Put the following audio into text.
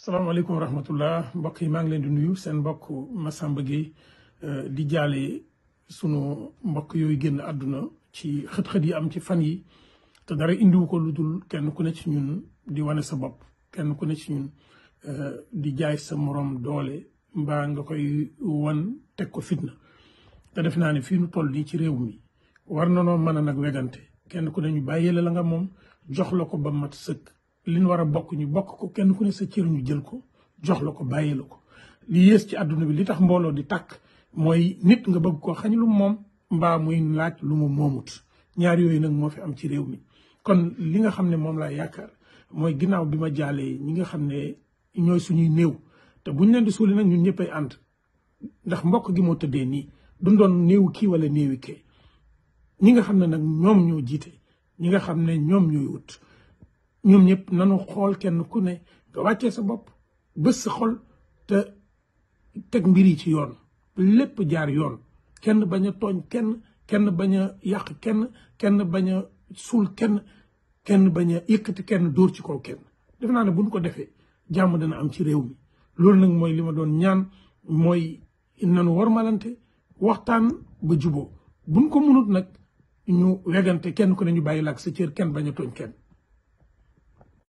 salaamaaleykum wa rahmatullah mbokk yi maa ngi leen di nuyu seen mbokk Massamba Gueye di jaale sunu mbokk yooyu génn àdduna ci xët-xët yi am ci fan yi te dara indiwu ko lu dul kenn ku ne ci ñun di wane sa bopp kenn ku ne ci ñun di jaay sa morom doole mbaa nga koy wan teg ko fitna te def naa ne fii nu toll nii ci réew mi war na noo mën a nag wegante kenn ku ne ñu bàyyee la nga moom jox la ko ba mat sëkk li ñu war a bokk ñu bokk ko kenn ku ne sa cër ñu jël ko jox la ko bàyyi la ko li yées ci àdduna bi li tax mbooloo di tàkk mooy nit nga bëgg ko xañ lu moom mbaa muy laaj lu mu moomut ñaar yooyu nag moo fi am ci réew mi kon li nga xam ne moom laa yaakaar mooy ginnaaw bi ma jaalee ñi nga xam ne ñooy suñuy néew te buñ leen di suuli nag ñun ñëppay ànd ndax mbokk gi moo tëddee nii du doon néewu kii wala néewi kee ñi nga xam ne nag ñoom ñoo jiite ñi nga xam ne ñoom ñooy wut ñoom ñëpp nanu xool kenn ku ne nga wàccee sa bopp bés sa xol te teg mbir yi ci yoon lépp jaar yoon kenn bañ a tooñ kenn kenn bañ a yàq kenn kenn bañ a suul kenn kenn bañ a yëkkati kenn dóor ci kaw kenn def naa ne buñ ko defee jàmm dana am ci réew mi loolu nag mooy li ma doon ñaan mooy nanu warmalante waxtaan ba juboo buñ ko munut nag ñu wegante kenn ku ne ñu bàyyi la ak sa cër kenn bañ a tooñ kenn